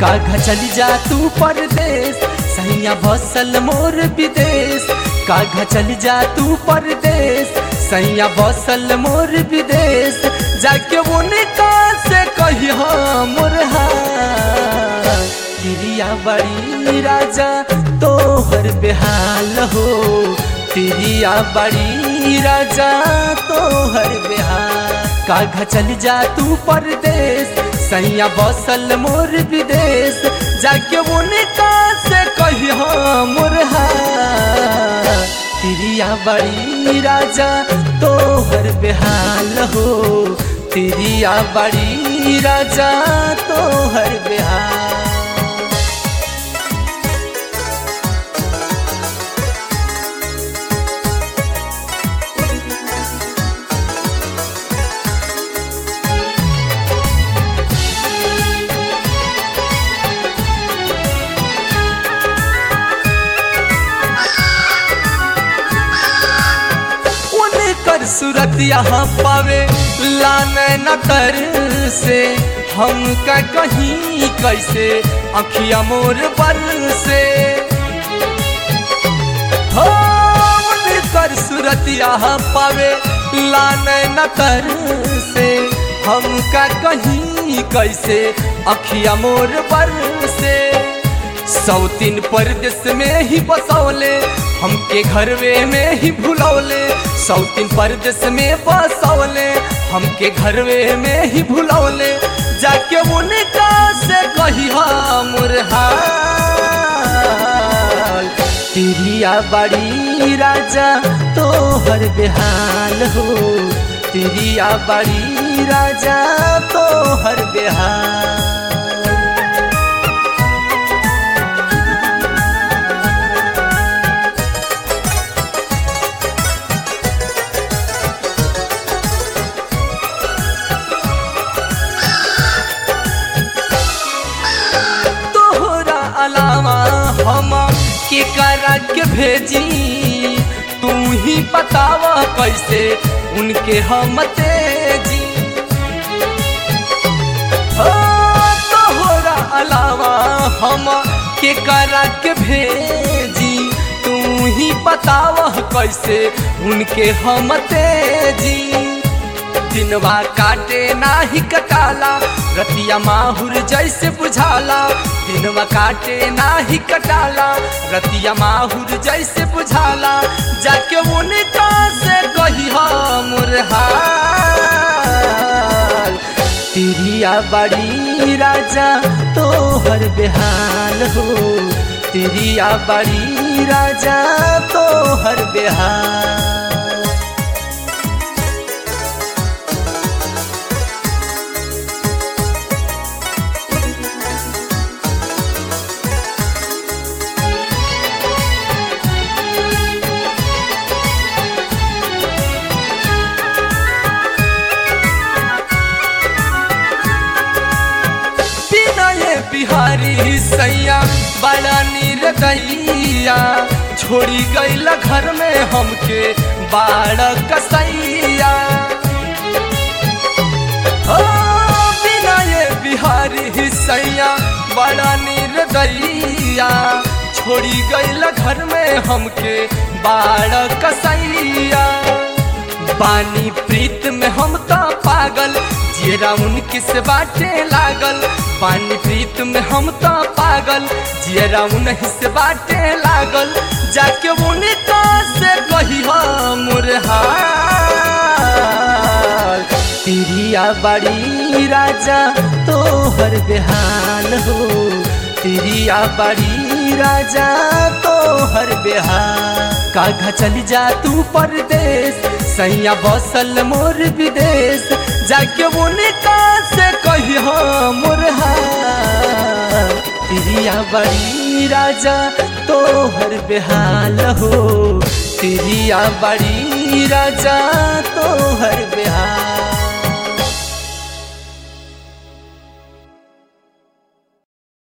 काघा चली जा तू परदेश सैया बसल मोर विदेश काघा चली जा तू परदेश सैया बसल मोर विदेश जाके उनका से कही मोर तिरिया बड़ी राजा तोहर बेहाल हो तिरिया बड़ी राजा तोहर बेहाल काघा चल जा तू परदेश सैया बसल मोर विदेश जाके उनका से कही मोर तिरिया बड़ी राजा तोहर बेहाल हो तिरिया बड़ी राजा तोहर बेहाल कर सूरत यहाँ पावे लाने न कर से हम का कहीं कैसे अखिया मोर बल से हो कर सूरत यहाँ पावे लाने न कर से हम का कहीं कैसे अखिया मोर बल से सौतीन परदेश में ही बसौले हमके घरवे में ही भुलौले सौतीन परदेश में बसौले हमके घरवे में ही भुलौले जाके उनका से कही मुरहाल तिरिया बड़ी राजा तोहर बेहाल हो तिरिया बड़ी राजा तोहर बेहाल अलावा हम के करा के भेजी तू ही बतावा कैसे उनके हम तेजी तोहरा अलावा हम के करा के भेजी तू ही बतावा कैसे उनके हम तेजी दिनवा काटे नाही कटाला रतिया माहुर जैसे बुझाला दिनवा काटे नाही कटाला रतिया माहुर जैसे बुझाला जाके उनका से कही मुरहाल तिरिया बड़ी राजा तोहर बेहाल हो तिरिया बड़ी राजा तोहर बेहाल बिहारी सैया बड़ा निर्दयिया छोड़ी गईल घर में हमके बाड़ कसैया बिना ये बिहारी सैया बड़ा निर्दयिया छोड़ी गईल घर में हमके बाड़ कसैया बानी प्रीत में हम तो पागल जियरा उनके से बाटे लागल पानी प्रीत में हम तो पागल जियरा उन्हीं से बाटे लागल जाके उनका से कही मुरहाल तिरिया बड़ी राजा तोहर बेहाल हो तिरिया बड़ी राजा तोहर बेहाल काघा चली जा तू परदेश सैया बसल मोर विदेश जाके उनका से कही मुरहा तिरिया बड़ी राजा तोहर बेहाल हो तिरिया बड़ी राजा तोहर बेहाल